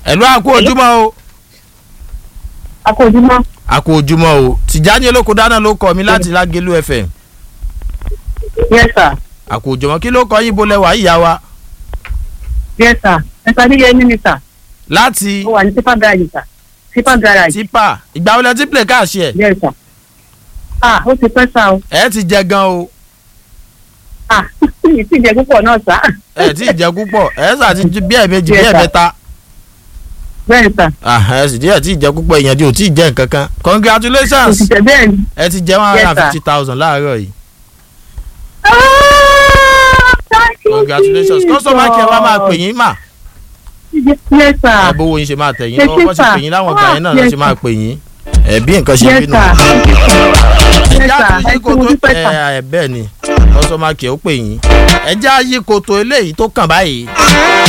ẹ̀lú àkó ojúmọ́ o akójúmọ́ àkó ojúmọ́ o tìjáni olóko dáná ló kọ mi láti lágẹ̀lú fm yes sir àkó ojúmọ́ kí ló kọ yín bolẹ̀ wá ìyá wa yes sir ẹ̀ka níyẹn ní mi sà láti ó wà ní tipa garage sà tipa garage tipa ìgbà wọlé tí play káàṣì ẹ̀ yes sir ah ó ti pẹ́ sá o ẹ̀ ti jẹ gan o ah ìtìjẹ púpọ̀ náà sà ẹ̀ ti jẹ púpọ̀ ẹ̀ sà ti ju bí ẹ̀ méjì bí Yes, ẹ̀ sir. mẹ́ta bẹ́ẹ̀ sà Ah, ẹ̀ sì díẹ̀ tí ì jẹ púpọ̀ ìyẹn tí ò tí ì jẹ nǹkan kan congratulations òṣìṣẹ́ bẹ́ẹ̀ ni. ẹ ti jẹ one hundred and Yes, fifty thousand láàárọ̀ yìí Ah, thank you, congratulations customer care wa máa pè Jesus. yín mà yes sir àbówó yín ṣe máa tẹ̀ yín Yes, lọ́wọ́ bó ṣe sir. pè yín láwọn ìgbà yẹn náà ló Yes, ṣe máa sir. pè yín ẹ̀ bí nǹkan ṣe yes bínú. sir yes ẹja sir tún ẹ yí ti mo koto dúpẹ́ sà. ẹ ẹ bẹ́ẹ̀ ni customer care ó pè yín ẹja yí koto eléyìí tó kàn báyìí